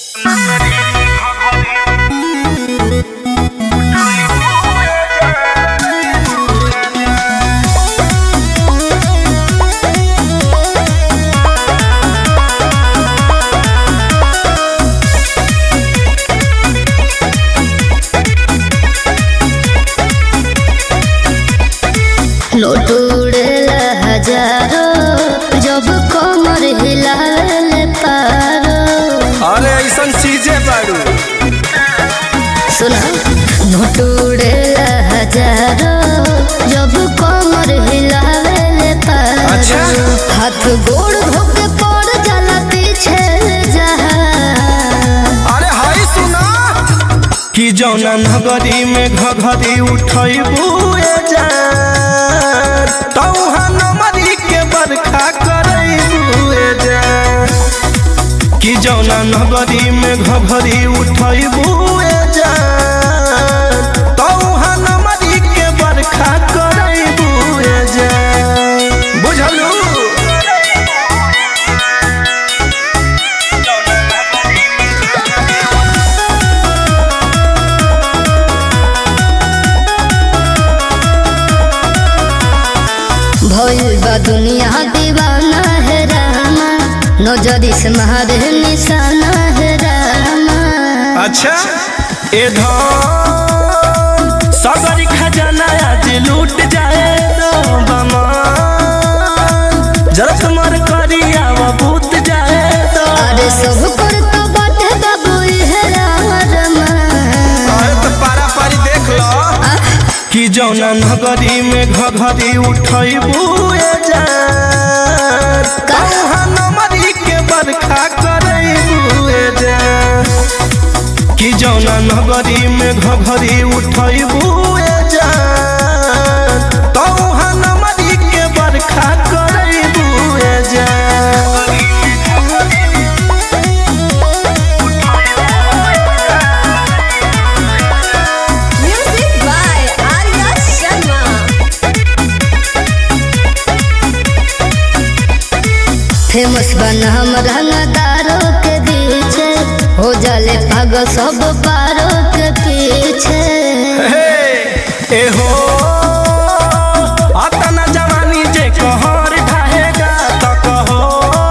Note उड़ेला हजारो जब कमर हिलावे पारो अरे ऐसन चीजें बाड़ू सुना नोट उड़ेला हजारो जब कमर हिलावे पारो अच्छा। हाथ गोड़ धोके पड़ जाला पीछे जहा अरे हाय सुना कि जौना नगरी में घघरी उठैबू ए जान तौहा नमरी के बरखा करैबू ए जान कि जौना नगरी में घघरी उठैबू ए जान तौहा नमरी के बरखा करैबू ए जान बुझलू भइल बा दुनिया दीवाना है रामा नजरी से मारे निशाना है रामा अच्छा ए धन सगरी खजाना आज लूट जाए तो बमान जरा तुम्हार करिया वो बूत जाए तो अरे सब पर तो बाटे बाबू है रामा अरे तो पारा पारी देख लो कि जौना नगरी में घघरी उठैबू ए जान कहाँ नमरी के बरखा करैबू ए जान कि जौना नगरी में घघरी उठैबू ए जान तौहा नमरी के बरखा करैबू ए जान music by Arya Sharma famous बना हम रंगदारों के बीच हो जाले पागल सब पारों के पीछे हे ए हो अतना जवानी जे कहर ढाहेगा त कहो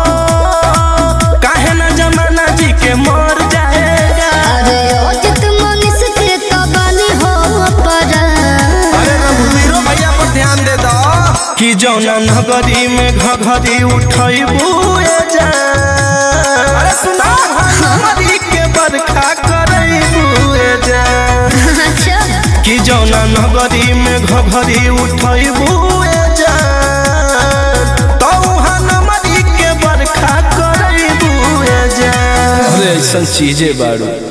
काहे न जमाना जी के मर जाएगा अरे अजित मनीष के कबानी हो पर अरे रघुवीरो भैया पर ध्यान दे दो कि जौना नगरी में घघरी उठैबू ए जान अरे सुना नगरी के बरखा करैबू ए जान अच्छा कि जौना नगरी में घघरी उठैबू ए जान तौहा नमरी के बरखा करैबू ए जान अरे ऐसन चीजें बाड़ू